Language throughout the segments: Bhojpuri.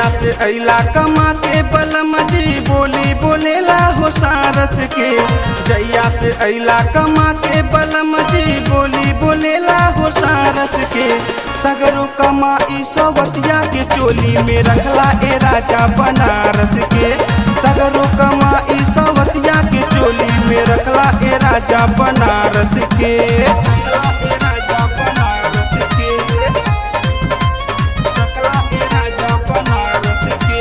से अला कमा के बलम जी बोली बोलेला हो सारस के जैया से अला कमा के बलम जी बोली बोलेला हो सारस के सगरो कमाई सवतिया के चोली में रखला ए राजा बनारस के सगरो कमाई सवतिया के चोली में रखला ए राजा बनारस के रखला ए राजा बनारस के रखला ए राजा बनारस के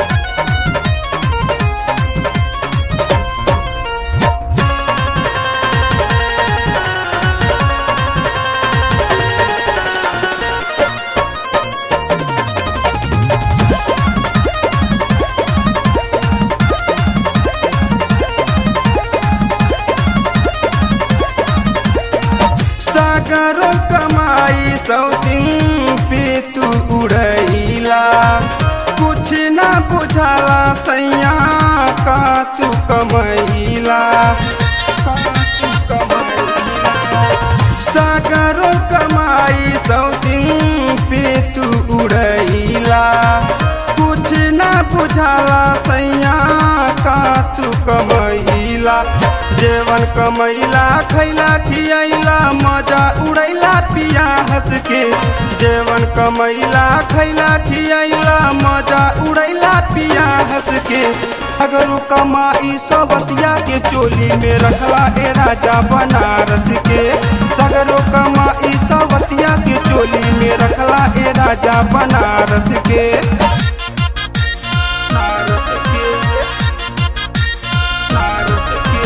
सागरो कमाई सौदिन पे तू उड़ैला कुछ ना बुझाला सैया का तू कमैला का तू कमैला सागरो कमाई सौदिन पे तू उड़ैला कुछ ना बुझाला सैया का तू कमैला जेवन कमैला खैला खियैला मजा उड़ैला पिया हंस के जेवन कमैला खैला खियैला मजा उड़ैला पिया हंस के सगरू कमाई सबतिया के चोली में रखला ए राजा बनारस के सगरो कमाई सबतिया के चोली में रखला ए राजा बनारस के बनारस के बनारस के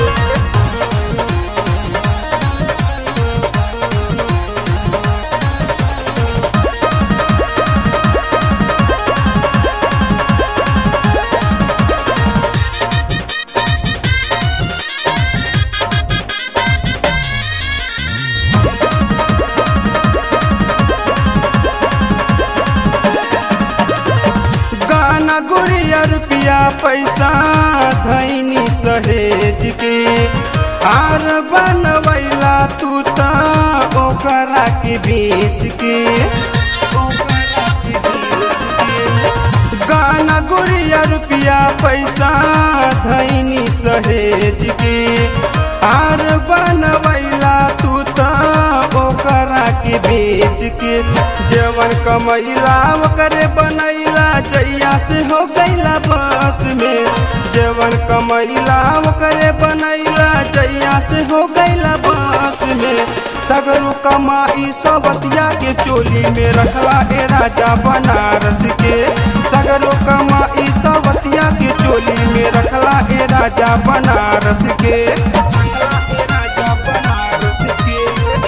गाना गुड़िया रुपया पैसा धैनी सहेज के हार बनवैला तू त ओकरा के बेच के ओकरा के बेच के। गाना गुड़िया रुपया पैसा धैनी सहेज के हार बनवैला तू त ओकरा के बेच के जवन कमैला ओकरे बनैला जैया से हो गैला बस में जवन कमैला ओकरे बनैला जैया से हो गैला बस में सगरू कमाई सबतिया के चोली में रखला ए राजा बनारस के सगरो कमाई सबतिया के चोली में रखला ए राजा बनारस के रखला ए राजा बनारस के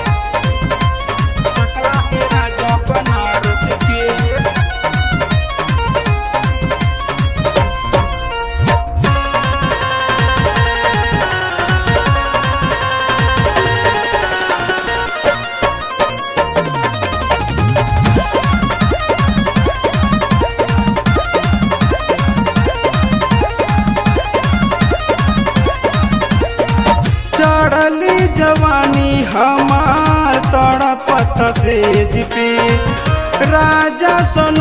रखला ए राजा बनारस के चढ़ली जवानी हमार तड़पत सेज पे राजा सन